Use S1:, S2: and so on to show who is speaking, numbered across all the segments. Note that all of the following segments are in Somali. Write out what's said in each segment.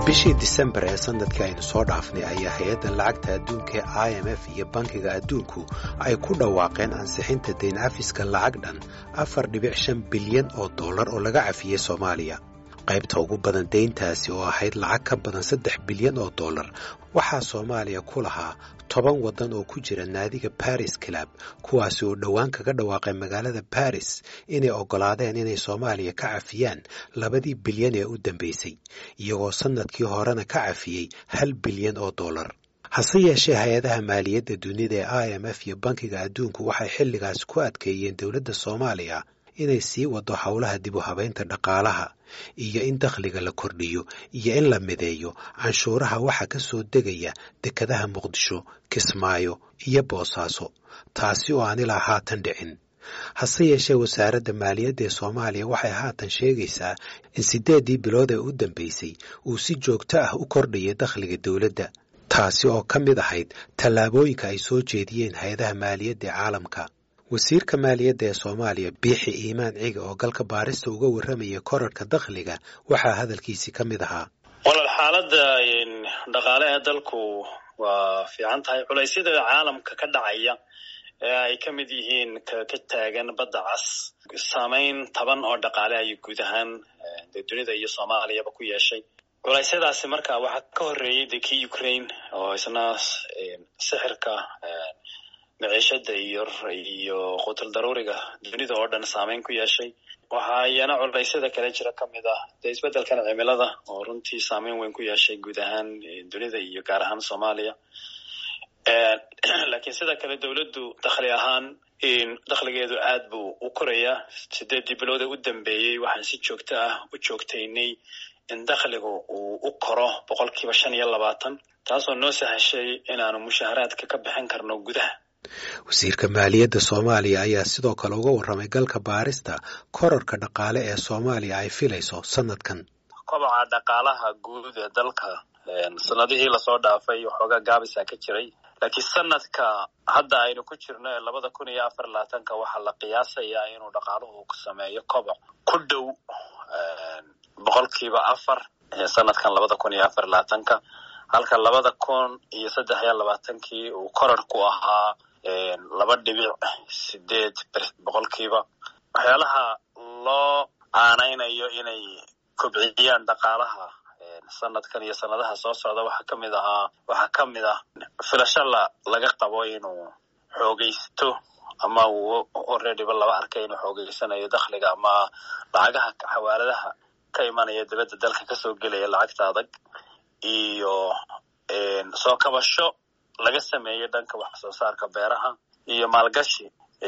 S1: bishii disembar ee sanadkii aynu soo dhaafnay ayaa hay-adda lacagta adduunka ee i m f iyo bankiga adduunku ay ku dhawaaqeen ansixinta dayn cafiska lacag dhan afar dhibic shan bilyan oo dollar oo laga cafiyey soomaaliya qaybta ugu badan dayntaasi oo ahayd lacag ka badan saddex bilyan oo dollar waxaa soomaaliya ku lahaa toban waddan oo ku jira naadiga baris club kuwaasi oo dhowaan kaga dhawaaqay magaalada baris inay oggolaadeen inay soomaaliya ka cafiyaan labadii bilyan ee u dambaysay iyagoo sannadkii horena ka cafiyey hal bilyan oo dollar hase yeeshee hay-adaha maaliyadda dunida ee i m f iyo bankiga adduunku waxay xilligaas ku adkeeyeen dowladda soomaaliya inay sii wado howlaha dib u habaynta dhaqaalaha iyo in dakhliga la kordhiyo iyo in la mideeyo canshuuraha waxa ka soo degaya dekadaha muqdisho kismaayo iyo boosaaso taasi oo aan ilaa haatan dhicin hase yeeshee wasaaradda maaliyadda ee soomaaliya waxay haatan sheegaysaa in siddeeddii bilood ee u dambaysay uu si joogto ah u kordhaya dakhliga dowladda taasi oo ka mid ahayd tallaabooyinka ay soo jeediyeen hay-adaha maaliyadda ee caalamka wasiirka maaliyadda ee soomaaliya biixi iimaan ciga oo galka baarista uga warramaya korarhka dakhliga waxaa hadalkiisii ka mid ahaa
S2: walaal xaaladda dhaqaale ee dalku waa fiican tahay culaysyada caalamka ka dhacaya ee ay ka mid yihiin ka taagan badda cas saamayn taban oo dhaqaale ay guud ahaan dee dunida iyo soomaaliyaba ku yeeshay culaysyadaasi marka waxaa ka horreeyey de kii ukraine oo isna sixirka maciishada iyo iyo qutul daruuriga dunida oo dhan saameyn ku yeeshay waxaa iyana culaysyada kale jira ka mid ah dee isbeddelkan cimilada oo runtii saameyn weyn ku yeeshay guud ahaan dunida iyo gaar ahaan soomaaliya laakiin sida kale dowladdu dakhli ahaan dakhligeedu aad buu u korayaa sideeddii bilood ee u dambeeyey waxaan si joogto ah u joogtaynay in dakhligu uu u koro boqolkiiba shan iyo labaatan taasoo noo sahashay inaanu mushaaharaadka ka bixin karno gudaha
S1: wasiirka maaliyadda soomaaliya ayaa sidoo kale uga warramay galka baarista korarka dhaqaale ee soomaaliya ay filayso sanadkan
S2: kobaca dhaqaalaha guud ee dalka sanadihii lasoo dhaafay waxoogaa gaabisa ka jiray laakiin sanadka hadda aynu ku jirno ee labada kun iyo afar labaatanka waxaa la qiyaasayaa inuu dhaqaaluhu sameeyo koboc ku dhow boqolkiiba afar sanadkan labada kun iyo afar labaatanka halka labada kun iyo saddex iyo labaatankii uu korar ku ahaa laba dhibic sideed boqolkiiba waxyaalaha loo aanaynayo inay kobciyaan dhaqaalaha sanadkan iyo sanadaha soo socda waxaa ka mid ahaa waxaa ka mid ah filasho la laga qabo inuu xoogaysto ama uu alreadyba laba arkay inuu xoogeysanayo dakhliga ama lacagaha xawaaladaha ka imanaya dibadda dalka kasoo gelaya lacagta adag iyo soo kabasho laga sameeyo dhanka wax soo saarka beeraha iyo maalgashi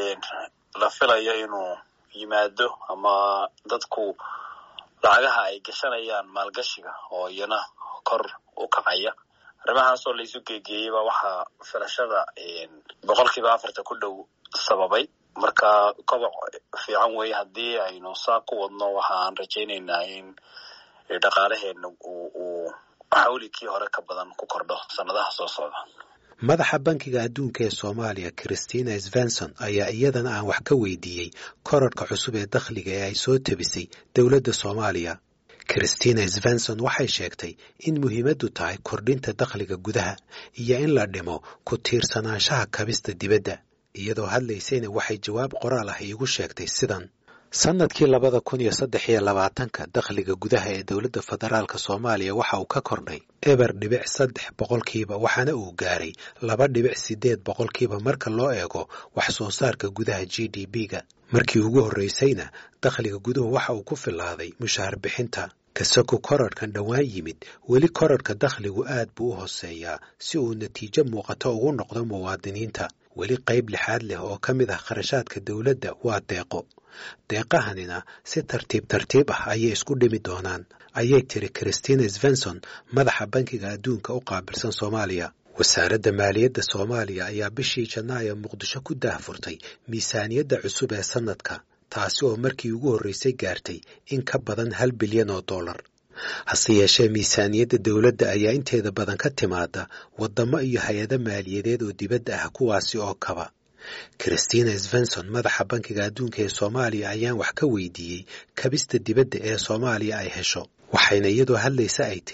S2: la filayo inuu yimaado ama dadku lacagaha ay gashanayaan maalgashiga oo iyana kor u kacaya arrimahaasoo laisu geegeeyeyba waxaa filashada boqolkiiba afarta ku dhow sababay marka koboc fiican weeye haddii aynu saa ku wadno waxa aan rajaynaynaa in dhaqaalaheena uu xawlikii hore ka badan ku kordho sanadaha soo socda
S1: madaxa bankiga adduunka ee soomaaliya christina svenson ayaa iyadana aan wax ka weydiiyey korarhka cusub ee dakhliga ee ay soo tebisay dowladda soomaaliya christina svenson waxay sheegtay in muhiimaddu tahay kordhinta dakhliga gudaha iyo in la dhimo ku tiirsanaanshaha kabista dibadda iyadoo hadlaysayna waxay jawaab qoraal ah iigu sheegtay sidan sannadkii labada kun iyo saddex iyo labaatanka dakhliga gudaha ee dowladda federaalk soomaaliya waxa uu ka kordhay eber dhibic saddex boqolkiiba waxaana uu gaaray laba dhibic siddeed boqolkiiba marka loo eego wax soo saarka gudaha g d b-ga markii ugu horraysayna dakhliga guduhu waxa uu ku filaaday mushaahar bixinta kasaku korarhkan dhowaan yimid weli korarhka dakhligu aad buu u hooseeyaa si uu natiijo muuqato ugu noqdo muwaadiniinta weli qayb lixaad leh oo ka mid ah kharashaadka dowladda waa deeqo deeqahanina si tartiib tartiib ah ayay isku dhimi doonaan ayay tiri christina svenson madaxa bankiga adduunka u qaabilsan soomaaliya wasaaradda maaliyadda soomaaliya ayaa bishii janaayo muqdisho ku daahfurtay miisaaniyadda cusub ee sannadka taasi oo markii ugu horraysay gaartay in ka badan hal bilyan oo dollar hase yeeshee miisaaniyadda dowladda ayaa inteeda badan ka timaada waddamo iyo hay-ado maaliyadeed oo dibadda ah kuwaasi oo kaba christina svenson madaxa bankiga adduunka ee soomaaliya ayaan wax ka weydiiyey kabista dibadda ee soomaaliya ay hesho waxayna iyadoo hadlaysa ay tiri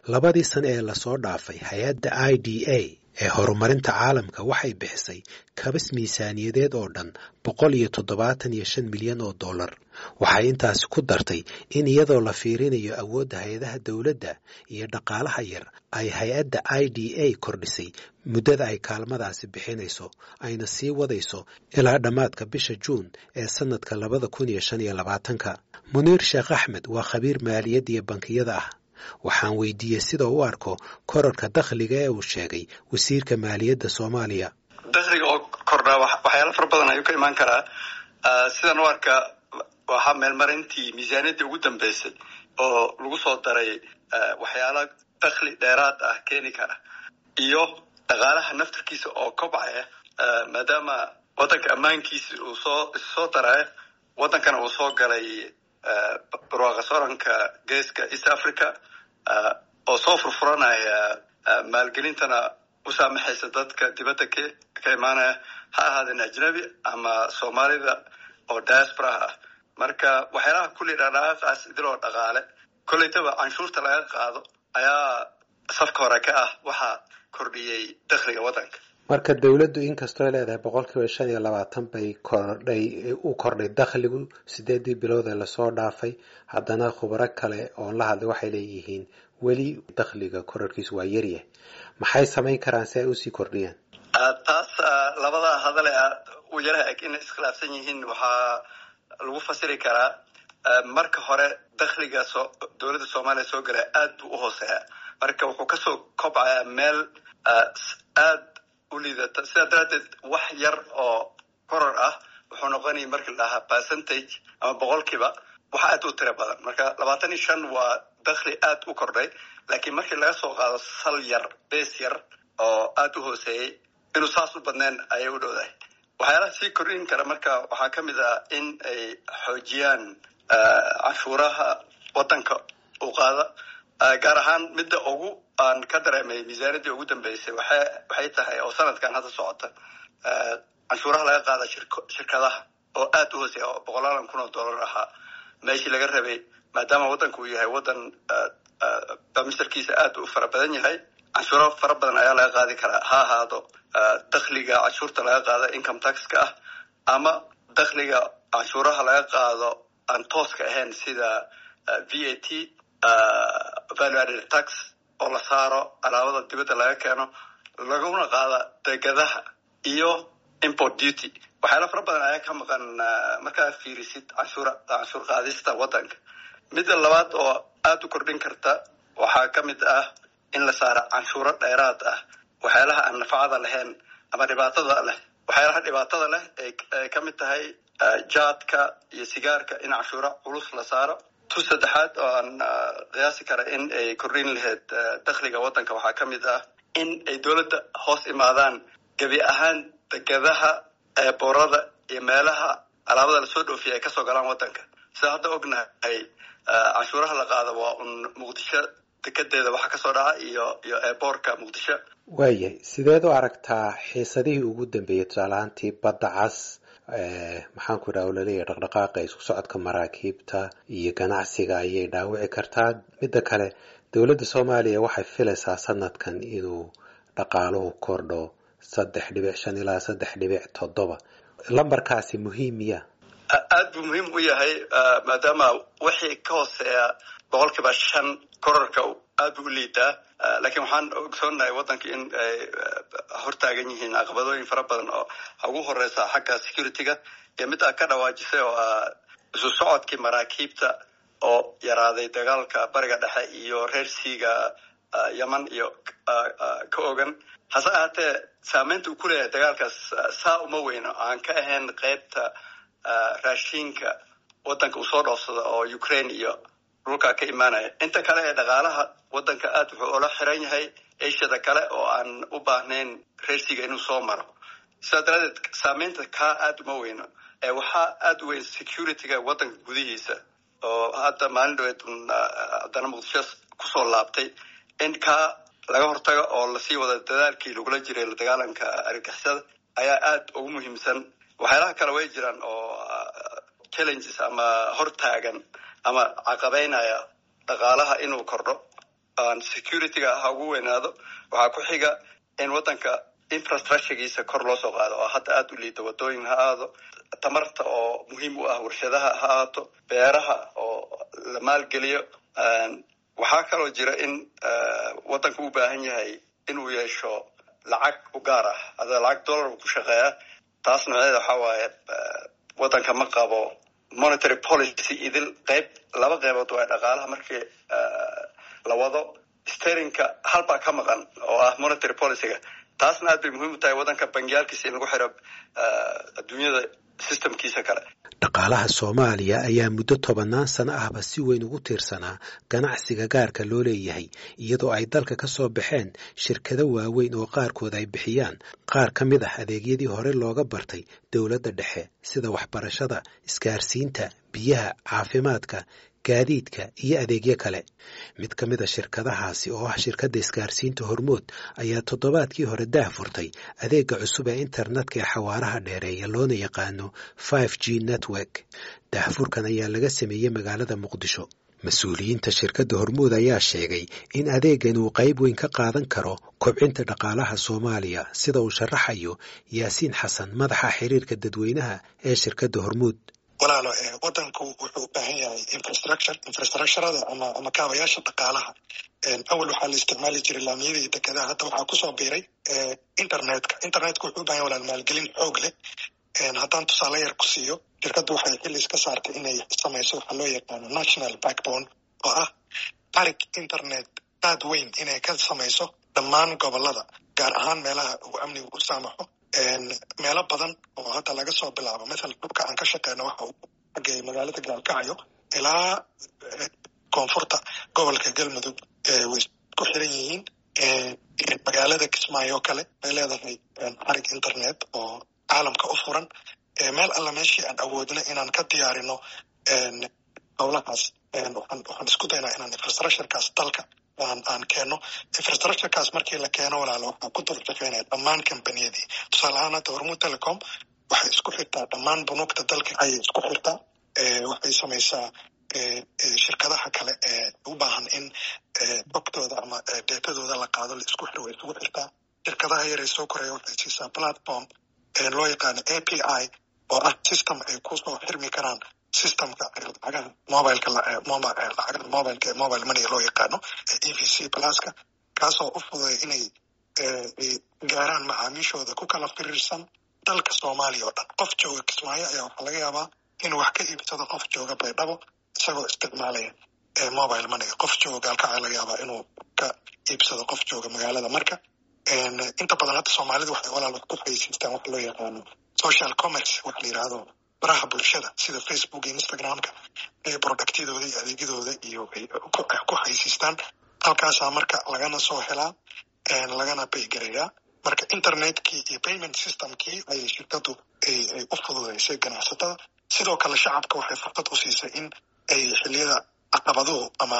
S1: labadii sane ee lasoo dhaafay hay-adda i d a ee horumarinta caalamka waxay bixisay kabas miisaaniyadeed oo dhan boqol iyo toddobaatan iyo shan milyan oo dollar waxay intaasi ku dartay in iyadoo la fiirinayo awoodda hay-adaha dowladda iyo dhaqaalaha yar ay hay-adda i d a kordhisay muddada ay kaalmadaasi bixinayso ayna sii wadayso ilaa dhammaadka bisha juun ee sannadka labada kun iyo shan iyo labaatanka muniir sheekh axmed waa khabiir maaliyadda iyo bankiyada ah waxaan weydiiyey sida u arko korarka dakhliga ee uu sheegay wasiirka maaliyadda soomaaliya
S3: dakhliga oo kordhaa waxyaala fara badan ayuu ka imaan karaa sidan u arka waxaa meelmarintii miisaaniyaddii ugu dambeysay oo lagu soo daray waxyaala dakhli dheeraad ah keeni kara iyo dhaqaalaha naftarkiisa oo kobcaya maadaama waddanka ammaankiisa uu soo issoo daraya waddankana uu soo galay barwaaqa sooranka geeska east africa oo soo furfuranaya maalgelintana u saamaxaysa dadka dibadda k ka imaanaya ha ahaadeen ajnabi ama soomaalida oo diasporaha ah marka waxyaalaha kulli dhaqdhaqaaqaas idiloo dhaqaale kollaytaba canshuurta laga qaado ayaa safka hore ka ah waxaa kordhiyey dakhliga waddanka
S1: marka dowladdu inkastoo leedahay boqol kiiba shan iyo labaatan bay kordhay u kordhay dakhligu sideedii bilood ee lasoo dhaafay haddana khubaro kale oon la hadlay waxay leeyihiin weli dakhliga korarkiisu waa yaryahay maxay samayn karaan si ay usii kordhiyaan
S3: taas labada hadale u yaraha eg inay iskhilaafsan yihiin waxaa lagu fasiri karaa marka hore dakhliga so dowladda soomaaliya soo galaya aad buu u hooseeya marka wuxuu kasoo kobcayaa meel aad u liidata sidaa daraaddeed wax yar oo koror ah wuxuu noqonaya markii la dhahaa percentage ama boqolkiiba wax aad u tiro badan marka labaatan iyo shan waa dakhli aad u kordhay laakiin markii laga soo qaado sal yar bees yar oo aad u hooseeyey inuu saas u badneen ayay u dhowdahay waxyaalaha sii kordhin kara marka waxaa ka mid ah in ay xoojiyaan canshuuraha waddanka u qaada gaar ahaan midda ugu aan ka dareemay miisaaniyaddii ugu dambeysay waxay waxay tahay oo sanadkan hadda socota canshuuraha laga qaada shirkadaha oo aad u hooseeya oo boqolaalan kun oo dollar ahaa meeshii laga rabay maadaama waddanku uu yahay waddan bamistarkiisa aad u fara badan yahay canshuuro fara badan ayaa laga qaadi karaa ha ahaado dakhliga canshuurta laga qaado income taxka ah ama dakhliga canshuuraha laga qaado aan tooska ahayn sida v a t value added tax oo la saaro alaabada dibadda laga keeno laguna qaada degadaha iyo import duty waxyaala fara badan ayaa ka maqan markaa fiirisid canshuur canshuur qaadista waddanka midda labaad oo aada u kordhin karta waxaa ka mid ah in la saaro canshuuro dheeraad ah waxyaalaha aan nafacada lahayn ama dhibaatada leh waxyaalaha dhibaatada leh ay ka mid tahay jaadka iyo sigaarka in canshuuro culus la saaro tu saddexaad oo aan qiyaasi kara in ay kordhin lahayd dakhliga waddanka waxaa ka mid ah in ay dowladda hoos imaadaan gebi ahaan degadaha eeboorada iyo meelaha alaabada lasoo dhoofiya ay kasoo galaan waddanka sida hadda ognahay canshuuraha la qaado waa un muqdisho dekedeeda waxa kasoo dhaca iyo iyo eeboorka muqdisho
S1: waayahay sideed u aragtaa xiisadihii ugu dambeeyey tusaalahaantii badda cas maxaan ku idhaha laleeyahay dhaqdhaqaaqa isku socodka maraakiibta iyo ganacsiga ayay dhaawici kartaa midda kale dowladda soomaaliya waxay filaysaa sanadkan inuu dhaqaaluhu kordho saddex dhibic shan ilaa saddex dhibic toddoba lambarkaasi muhiim miya
S3: aad buu muhiim u yahay maadaama wixii ka hooseeya boqolkiiba shan korarka aad buu u liidaa laakiin waxaan ogsoonahay waddanka in ay hortaagan yihiin caqabadooyin fara badan oo ugu horeysa xagga security-ga iyo mid a ka dhawaajisay oo ah isu socodkii maraakiibta oo yaraaday dagaalka bariga dhexe iyo reer siiga yeman iyo ka ogan hase ahaatee saameynta uu ku leeyahay dagaalkaas saa uma weyno aan ka ahayn qeybta raashiinka waddanka uu soo dhoofsado oo ukraine iyo dhulkaa ka imaanaya inta kale ee dhaqaalaha waddanka aad wuxuu ula xiran yahay ashiyada kale oo aan u baahnayn reersiga inuu soo maro sidaa daraadeed saameynta kaa aad uma weyno ee waxaa aad u weyn security-ga waddanka gudihiisa oo hadda maalin dhaweed haddana muqdisho kusoo laabtay in kaa laga hortago oo lasii wada dadaalkii lagula jiray la dagaalanka argixisada ayaa aad ugu muhiimsan waxyaalaha kale way jiraan oo challenges ama hortaagan ama caqabeynaya dhaqaalaha inuu kordho securityga ha ugu weynaado waxaa ku xiga in waddanka infrastructuregiisa kor loo soo qaado oo hadda aada u liida wadooyin ha aado tamarta oo muhiim u ah warshadaha ha aato beeraha oo la maalgeliyo waxaa kaloo jira in waddanka u baahan yahay inuu yeesho lacag u gaar ah ada lacag dollar ku shaqeeya taas nooceeda waxaa waaye waddanka ma qabo monetary policy idil qayb laba qaybood waa dhaqaalaha markii la wado sterinka halbaa ka maqan oo ah monetary policyga taasna aad bay muhiim u tahay waddanka bangiyaalkiisa in lagu xiro adduunyada systemkiisa kale
S1: dhaqaalaha soomaaliya ayaa muddo tobannaan sano ahba si weyn ugu tiirsanaa ganacsiga gaarka loo leeyahay iyadoo ay dalka ka soo baxeen shirkado waaweyn oo qaarkood ay bixiyaan qaar ka mid ah adeegyadii hore looga bartay dowladda dhexe sida waxbarashada isgaarsiinta biyaha caafimaadka gaadiidka iyo adeegyo kale mid ka mid a shirkadahaasi oo ah shirkadda isgaarsiinta hormood ayaa toddobaadkii hore daah furtay adeegga cusub ee internetka ee xawaaraha dheereeya loona yaqaano five g network daahfurkan ayaa laga sameeyey magaalada muqdisho mas-uuliyiinta shirkadda hormuud ayaa sheegay in adeeggan uu qayb weyn ka qaadan karo kobcinta dhaqaalaha soomaaliya sida uu sharaxayo yaasiin xasan madaxa xiriirka dadweynaha ee shirkadda hormuud
S4: walaalo wadanku wuxuu u baahan yahay infrastructure infrastructurada ama ama kaabayaasha dhaqaalaha awal waxaa la isticmaali jiray laamiyada iyo dekedaha hadda waxaa kusoo biiray internetka internetka wuxuu u bahan yahay walaal maalgelin xoog leh haddaan tusaale yar ku siiyo shirkaddu waxay xillis ka saartay inay samayso waxaa loo yaqaano national backbone oo ah arig internet aad weyn inay ka samayso dhammaan gobolada gaar ahaan meelaha uu amnigu u saamaxo meelo badan oo hadda laga soo bilaabo maala dhulka aan ka shaqeyno waxa uu xagay magaalada gaalkacyo ilaa koonfurta gobolka galmudug way ku xiran yihiin magaalada kismaayo kale way leedahay xarig internet oo caalamka u furan meel alla meeshii aan awoodno inaan ka diyaarino howlahaas waxaan isku daynaa inaan infrastructurekaas dalka aan keeno infrastructurekaas markii la keeno walaalo waxaa ku dul shaqeynaya dhammaan combaniyadii tusaale ahaan hadda hormuud telecom waxay isku xirtaa dhammaan bunuugta dalka ayay isku xirtaa waxay samaysaa shirkadaha kale ee u baahan in xogtooda ama deetadooda la qaado la isku xir way isugu xirtaa shirkadaha yaree soo koraya waxay siisaa platform loo yaqaano a p i oo ah system ay kusoo xirmi karaan systemka lacagaha mobileka lacagaha mobileka ee mobile money loo yaqaano e v c pluska kaasoo u fududay inay gaaraan macaamiishooda ku kala firiirsan dalka soomaaliya oo dhan qof jooga kismaayo ayaa waxaa laga yaabaa inuu wax ka iibsado qof jooga baydhabo isagoo isticmaalaya mobile moneyga qof jooga gaalkacaa laga yaabaa inuu ka iibsado qof jooga magaalada marka inta badan hadda soomaalida waxay walaal wax ku xaysiistaan wax loo yaqaano social commerce waxa la yidhaahdo baraha bulshada sida facebook iyo instagramka ee productyadooda iyo adeegyadooda iyo ku xaysiistaan halkaasaa marka lagana soo helaa lagana baygareeyaa marka internetkii iyo payment systemkii ayay shirkadu ay u fududeysay ganacsatada sidoo kale shacabka waxay fursad u siisay in ay xiliyada caqabaduhu ama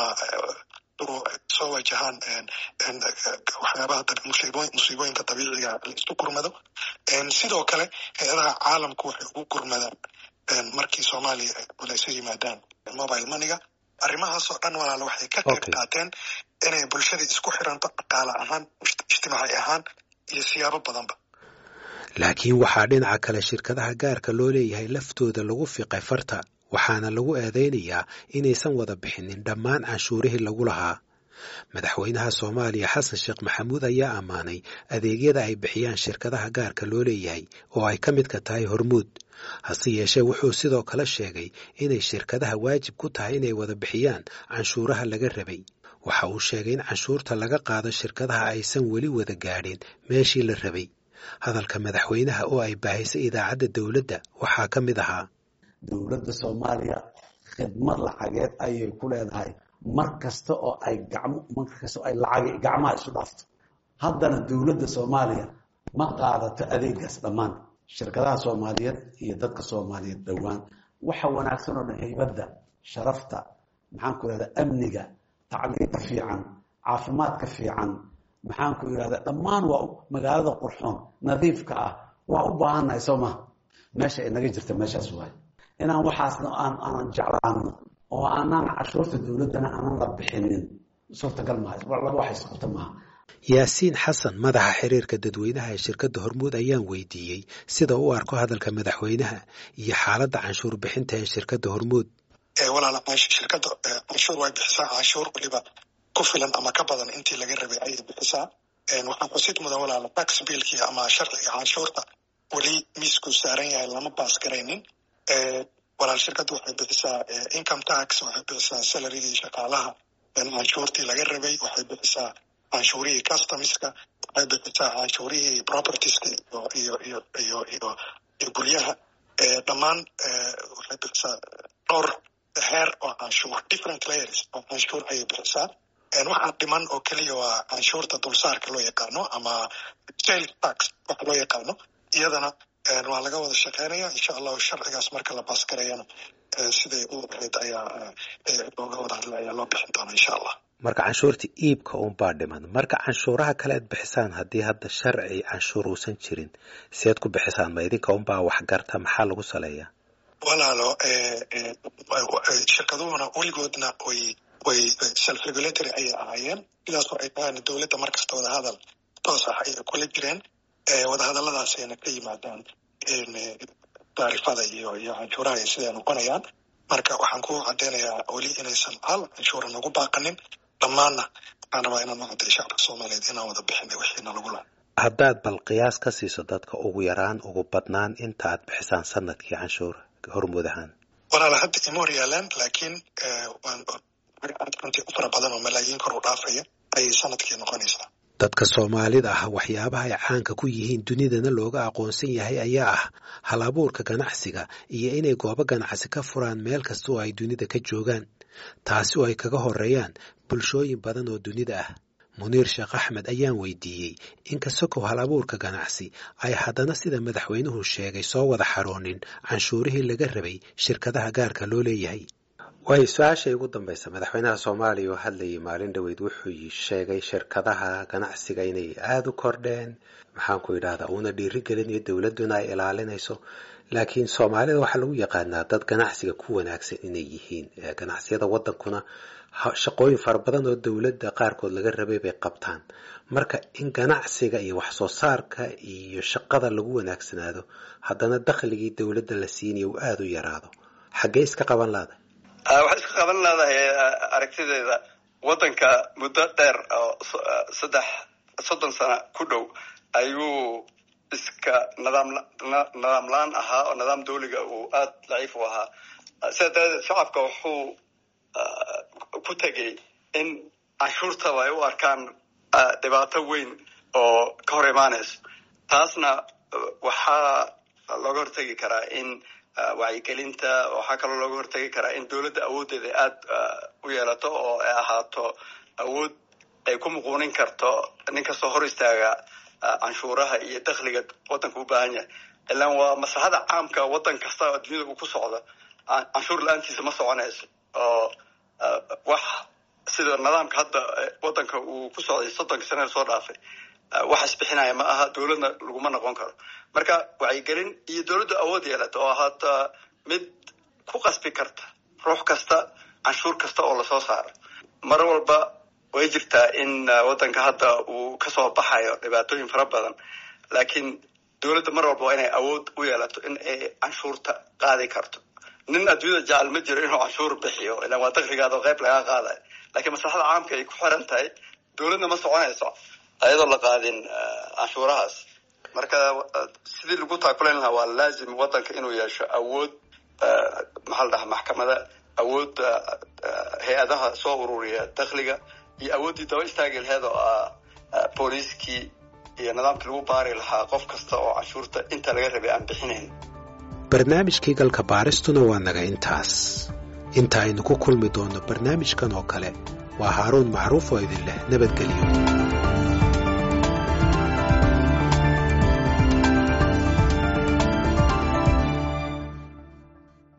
S4: soo wajahaan waxyaabaha musiibooyinka dabiiciga la isu gurmado sidoo kale hay-adaha caalamku waxay ugu gurmadaan markii soomaaliya ay culayso yimaadaan mobile moneyga arrimahaasoo dhan walaalo waxay ka qayb qaateen inay bulshadii isku xiranto dhaqaale ahaan ijtimaaci ahaan iyo siyaabo badanba
S1: laakiin waxaa dhinaca kale shirkadaha gaarka loo leeyahay laftooda lagu fiqay farta waxaana lagu eedaynayaa inaysan wada bixinin dhammaan canshuurihii lagu lahaa madaxweynaha soomaaliya xasan sheekh maxamuud ayaa ammaanay adeegyada ay bixiyaan shirkadaha gaarka loo leeyahay oo ay ka midka tahay hormuud hase yeeshee wuxuu sidoo kale sheegay inay shirkadaha waajib ku tahay inay wada bixiyaan canshuuraha laga rabay waxa uu sheegay in canshuurta laga qaado shirkadaha aysan weli wada gaadhin meeshii la rabay hadalka madaxweynaha oo ay baahisay idaacadda dowladda waxaa ka mid ahaa
S5: dowladda soomaaliya khidmad lacageed ayay ku leedahay mar kasta oo ay gacmo mar kasta oo ay lacag gacmaha isu dhaafto haddana dowladda soomaaliya ma qaadato adeegaas dhammaan shirkadaha soomaaliyeed iyo dadka soomaaliyeed dhowaan waxa wanaagsan oo dhan haybadda sharafta maxaan ku ihahda amniga tacliinta fiican caafimaadka fiican maxaan ku ihahda dhammaan waa magaalada qurxoon nadiifka ah waa u baahannahay soo maha meesha inaga jirta meeshaas waay inaan waxaasna aan aanan jeclaano oo aanaan cashuurta dowladdana aanan la bixinin suurtagal maaha laba wax isqabta maaha
S1: yaasiin xasan madaxa xiriirka dadweynaha ee shirkadda hormuud ayaan weydiiyey sida u arko hadalka madaxweynaha iyo xaaladda canshuur bixinta ee shirkadda hormuud
S4: walaala shirkadda canshuur way bixisaa canshuur weliba ku filan ama ka badan intii laga rabay ayay bixisaa waxaan xusid mudan walaala tax biilkii ama sharciga canshuurta weli miisku saaran yahay lama baas garaynin walaal shirkadda waxay bixisaa income tax waxay bixisaa salarigii shaqaalaha canshuurtii laga rabay waxay bixisaa canshuurihii customiska waxay bixisaa canshuurihii propertieska iyo iyo iyo iyo iyo iyo guryaha dhammaan waxay bixisaa dhowr heer oo canshuur different layers oo canshuur ayay bixisaa waxaa dhiman oo keliya waa canshuurta dulsaarka loo yaqaano ama sale tax waxa loo yaqaano iyadana waa laga wada shaqeynaya insha allahu sharcigaas marka la baasgarayana siday u ahayd ayaa looga wada hadla ayaa loo bixin doona insha allah
S1: marka canshuurta iibka unbaa dhiman marka canshuuraha kale aad bixisaan haddii hadda sharci canshuur uusan jirin seed ku bixisaan ma idinka unbaa waxgarta maxaa lagu saleeyaa
S4: walaalo shirkaduhuna weligoodna way way self regulatory ayay ahaayeen sidaasoo ay tahaan dowladda markasta wadahadal toos ah ayay kula jireen wadahadalladaasayna ka yimaadaan taarifada iyo iyo canshuuraha iyo siday noqonayaan marka waxaan ku cadeynayaa weli inaysan hal canshuura nagu baaqanin dhammaanna waxaan rabaa inaan macadday shacabka soomaaliyeed inaan wada bixinay wixiina lagu laha
S1: haddaad bal qiyaas ka siiso dadka ugu yaraan ugu badnaan inta aad bixisaan sanadkii canshuur hormuud ahaan
S4: walaala hadda ima hor yaalaan laakiin runtii u fara badan oo malaayiin kor u dhaafaya ayay sanadkii noqonaysaa
S1: dadka soomaalida ah waxyaabaha ay caanka ku yihiin dunidana looga aqoonsan yahay ayaa ah hal abuurka ganacsiga iyo inay goobo ganacsi ka furaan meel kasta oo ay dunida ka joogaan taasi oo ay kaga horeeyaan bulshooyin badan oo dunida ah muniir sheekh axmed ayaan weydiiyey in kasokow hal abuurka ganacsi ay haddana sida madaxweynuhu sheegay soo wada xaroonin canshuurihii laga rabay shirkadaha gaarka loo leeyahay waayo su-aashay ugu dambaysa madaxweynaha soomaaliya oo hadlayay maalin dhoweyd wuxuu sheegay shirkadaha ganacsiga inay aada u kordheen maxaanku idhahdaa uuna dhiirigelinayo dowladduna ay ilaalinayso laakiin soomaalida waxaa lagu yaqaanaa dad ganacsiga ku wanaagsan inay yihiin ganacsiyada waddankuna shaqooyin fara badan oo dowladda qaarkood laga rabay bay qabtaan marka in ganacsiga iyo wax soo saarka iyo shaqada lagu wanaagsanaado haddana dakhligii dowladda la siinayo uu aada u yaraado xaggee iska qaban laada
S3: waxay iska qaban leedahay aragtideeda waddanka muddo dheer oo saddex soddon sano ku dhow ayuu iska nidaam nidaam la-aan ahaa oo nidaam dawliga uu aada daciif u ahaa sidaa daradeed shacabka wuxuu ku tegay in canshuurtaba ay u arkaan dhibaato weyn oo ka hor imaanayso taasna waxaa looga hortegi karaa in wacyigelinta waxaa kaloo looga hortegi karaa in dowladda awooddeeda aada u yeelato oo ay ahaato awood ay ku muquunin karto nin kastoo hor istaaga canshuuraha iyo dakhliga waddanka u baahan yahay ilaan waa maslaxada caamka waddan kasta oo dunyada uu ku socdo canshuur la-aantiisa ma soconayso oo wax sida nidaamka hadda waddanka uu ku socday soddonka sanada soo dhaafay wax isbixinaya ma aha dowladna laguma noqon karo marka wacyigelin iyo dowladda awood yeelata oo haata mid ku qasbi karta ruux kasta canshuur kasta oo lasoo saaro mar walba way jirtaa in waddanka hadda uu kasoo baxayo dhibaatooyin fara badan laakiin dowladda mar walba waa inay awood u yeelato in ay canshuurta qaadi karto nin adduunyada jecel ma jiro inuu canshuur bixiyo ilaan waa dakrigaada oo qayb lagaa qaadayo lakiin maslaxada caamka ay ku xiran tahay dowladna ma soconayso ayadoo la qaadin canshuurahaas marka sidii lagu taakulayn lahaa waa laazim waddanka inuu yeesho awood maxaa la dhahaa maxkamada awood hay-adaha soo ururiya dakhliga iyo awooddii daba istaagi laheed oo ah booliiskii iyo nidaamkii lagu baari lahaa qof kasta oo canshuurta inta laga rabay aan bixinayn
S1: barnaamijkii galka baaristuna waa naga intaas inta aynu ku kulmi doonno barnaamijkan oo kale waa haaruun macruuf oo idin leh nabadgelyo